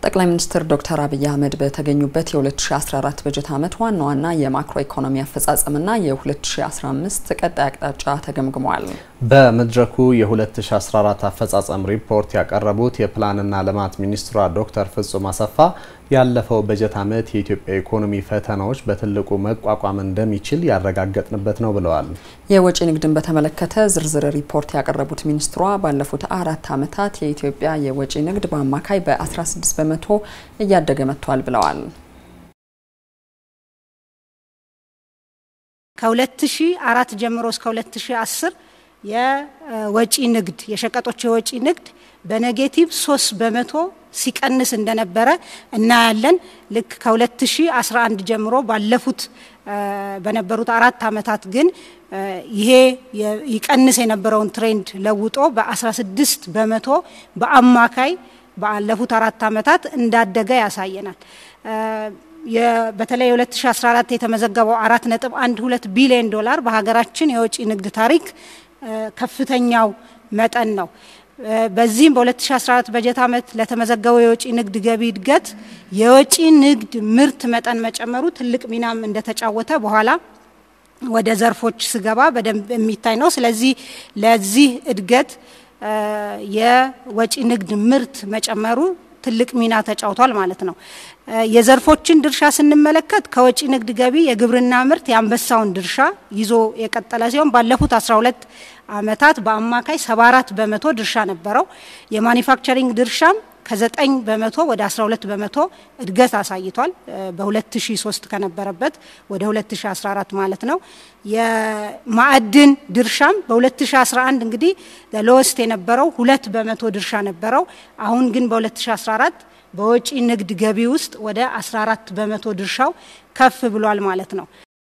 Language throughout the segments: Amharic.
ጠቅላይ ሚኒስትር ዶክተር አብይ አህመድ በተገኙበት የ2014 በጀት ዓመት ዋና ዋና የማክሮ ኢኮኖሚ አፈጻጸምና የ2015 ቀጣይ አቅጣጫ ተገምግሟል። በመድረኩ የ2014 አፈጻጸም ሪፖርት ያቀረቡት የፕላንና ልማት ሚኒስትሯ ዶክተር ፍጹም አሰፋ ያለፈው በጀት ዓመት የኢትዮጵያ ኢኮኖሚ ፈተናዎች በትልቁ መቋቋም እንደሚችል ያረጋገጥንበት ነው ብለዋል። የወጪ ንግድን በተመለከተ ዝርዝር ሪፖርት ያቀረቡት ሚኒስትሯ ባለፉት አራት ዓመታት የኢትዮጵያ የወጪ ንግድ በአማካይ በ16 በመቶ እያደገ መጥቷል ብለዋል። ከ2004 ጀምሮ እስከ 2010 የወጪ ንግድ የሸቀጦች የወጪ ንግድ በኔጌቲቭ 3 በመቶ ሲቀንስ እንደነበረ እናያለን። ልክ ከ2011 ጀምሮ ባለፉት በነበሩት አራት ዓመታት ግን ይሄ ይቀንስ የነበረውን ትሬንድ ለውጦ በ16 በመቶ በአማካይ ባለፉት አራት ዓመታት እንዳደገ ያሳየናል። በተለይ 2014 የተመዘገበው 4.12 ቢሊዮን ዶላር በሀገራችን የወጪ ንግድ ታሪክ ከፍተኛው መጠን ነው። በዚህም በ2014 በጀት ዓመት ለተመዘገበው የወጪ ንግድ ገቢ እድገት የወጪ ንግድ ምርት መጠን መጨመሩ ትልቅ ሚናም እንደተጫወተ በኋላ ወደ ዘርፎች ስገባ በደንብ የሚታይ ነው። ስለዚህ ለዚህ እድገት የወጪ ንግድ ምርት መጨመሩ ትልቅ ሚና ተጫውቷል ማለት ነው። የዘርፎችን ድርሻ ስንመለከት ከወጪ ንግድ ገቢ የግብርና ምርት የአንበሳውን ድርሻ ይዞ የቀጠለ ሲሆን ባለፉት 12 ዓመታት በአማካይ 74 በመቶ ድርሻ ነበረው። የማኒፋክቸሪንግ ድርሻም ከ9 በመቶ ወደ 12 በመቶ እድገት አሳይቷል። በ2003 ከነበረበት ወደ 2014 ማለት ነው። የማዕድን ድርሻም በ2011 እንግዲህ ሎወስት የነበረው ሁለት በመቶ ድርሻ ነበረው። አሁን ግን በ2014 በወጪ ንግድ ገቢ ውስጥ ወደ 14 በመቶ ድርሻው ከፍ ብሏል ማለት ነው።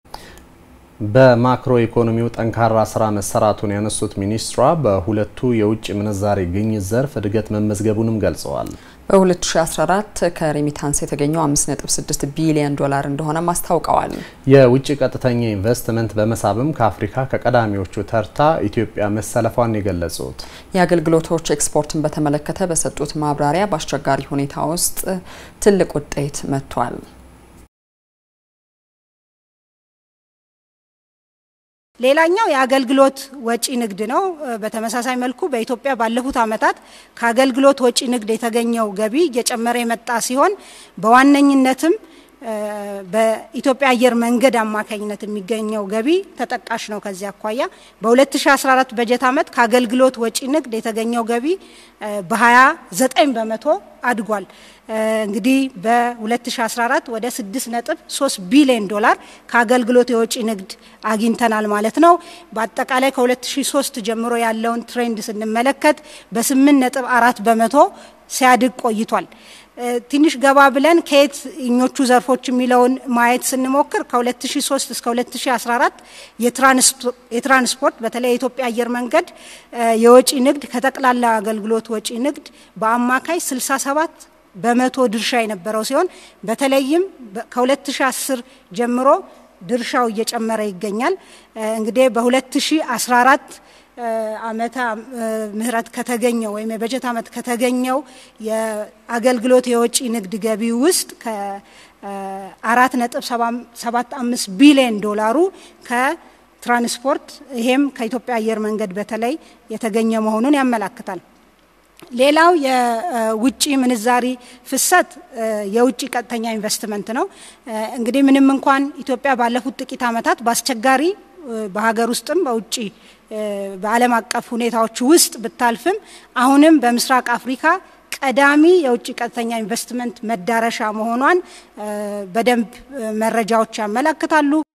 በማክሮ ኢኮኖሚው ጠንካራ ስራ መሰራቱን ያነሱት ሚኒስትሯ በሁለቱ የውጭ ምንዛሬ ግኝት ዘርፍ እድገት መመዝገቡንም ገልጸዋል። በ2014 ከሬሚታንስ የተገኘው 5.6 ቢሊዮን ዶላር እንደሆነም አስታውቀዋል። የውጭ ቀጥተኛ ኢንቨስትመንት በመሳብም ከአፍሪካ ከቀዳሚዎቹ ተርታ ኢትዮጵያ መሰለፏን የገለጹት የአገልግሎቶች ኤክስፖርትን በተመለከተ በሰጡት ማብራሪያ በአስቸጋሪ ሁኔታ ውስጥ ትልቅ ውጤት መጥቷል። ሌላኛው የአገልግሎት ወጪ ንግድ ነው። በተመሳሳይ መልኩ በኢትዮጵያ ባለፉት ዓመታት ከአገልግሎት ወጪ ንግድ የተገኘው ገቢ እየጨመረ የመጣ ሲሆን በዋነኝነትም በኢትዮጵያ አየር መንገድ አማካኝነት የሚገኘው ገቢ ተጠቃሽ ነው። ከዚህ አኳያ በ2014 በጀት ዓመት ከአገልግሎት ወጪ ንግድ የተገኘው ገቢ በ29 በመቶ አድጓል። እንግዲህ በ2014 ወደ 6.3 ቢሊዮን ዶላር ከአገልግሎት የወጪ ንግድ አግኝተናል ማለት ነው። በአጠቃላይ ከ2003 ጀምሮ ያለውን ትሬንድ ስንመለከት በ8.4 በመቶ ሲያድግ ቆይቷል። ትንሽ ገባ ብለን ከየት እኞቹ ዘርፎች የሚለውን ማየት ስንሞክር ከ2003 እስከ 2014 የትራንስፖርት በተለይ የኢትዮጵያ አየር መንገድ የወጪ ንግድ ከጠቅላላ አገልግሎት ወጪ ንግድ በአማካይ 67 በመቶ ድርሻ የነበረው ሲሆን በተለይም ከ2010 ጀምሮ ድርሻው እየጨመረ ይገኛል። እንግዲህ በ2014 ዓመተ ምህረት ከተገኘው ወይም የበጀት ዓመት ከተገኘው የአገልግሎት የወጪ ንግድ ገቢ ውስጥ ከአራት ነጥብ ሰባት አምስት ቢሊዮን ዶላሩ ከትራንስፖርት ይሄም ከኢትዮጵያ አየር መንገድ በተለይ የተገኘ መሆኑን ያመላክታል። ሌላው የውጭ ምንዛሪ ፍሰት የውጭ ቀጥተኛ ኢንቨስትመንት ነው። እንግዲህ ምንም እንኳን ኢትዮጵያ ባለፉት ጥቂት ዓመታት በአስቸጋሪ በሀገር ውስጥም በውጭ በዓለም አቀፍ ሁኔታዎች ውስጥ ብታልፍም አሁንም በምስራቅ አፍሪካ ቀዳሚ የውጭ ቀጥተኛ ኢንቨስትመንት መዳረሻ መሆኗን በደንብ መረጃዎች ያመለክታሉ።